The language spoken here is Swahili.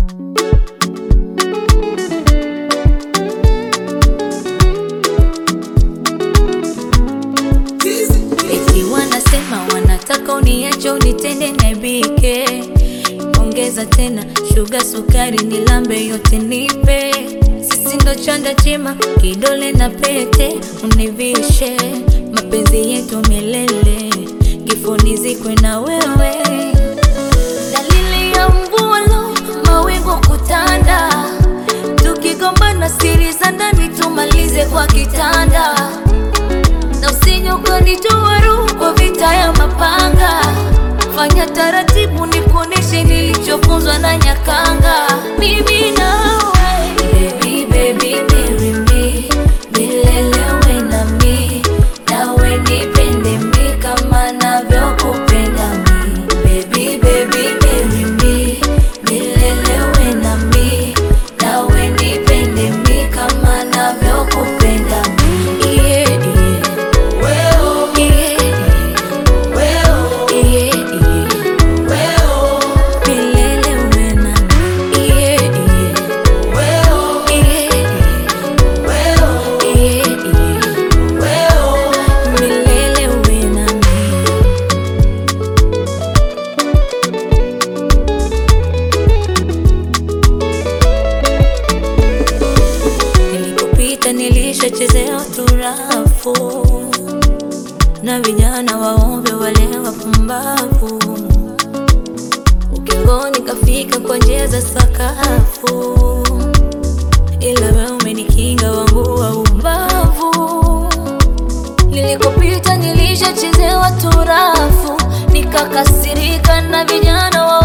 Eti wanasema wanataka uniache unitende naibike, ongeza tena shuga sukari nilambe yote nipe, sisi ndo chanda chema kidole na pete univishe, mapenzi yetu milele kifoni zikwe na wewe, dalili ya mvua lo mawingu kutanda, tukigombana siri za ndani tumalize kwa kitanda na usije ukanitoa roho kwa vita ya mapanga. Fanya taratibu, nikuoneshe nilichofunzwa na Nyakanga. Mimi nawe baby, baby, marry me, milele uwe nami, nawe nipende mi kama navyokupenda mi. Baby, baby, marry me, milele uwe nami, nawe nipende mi kama navyokupenda mi. Yeah, yeah. Nilikopita nilishachezea turafu na vijana waombe wale wapumbavu, ukingoni kafika kwa njia za sakafu, ila wewe umenikinga wangu wa ubavu. Nilikopita nilishachezewa turafu, nikakasirika na vijana wa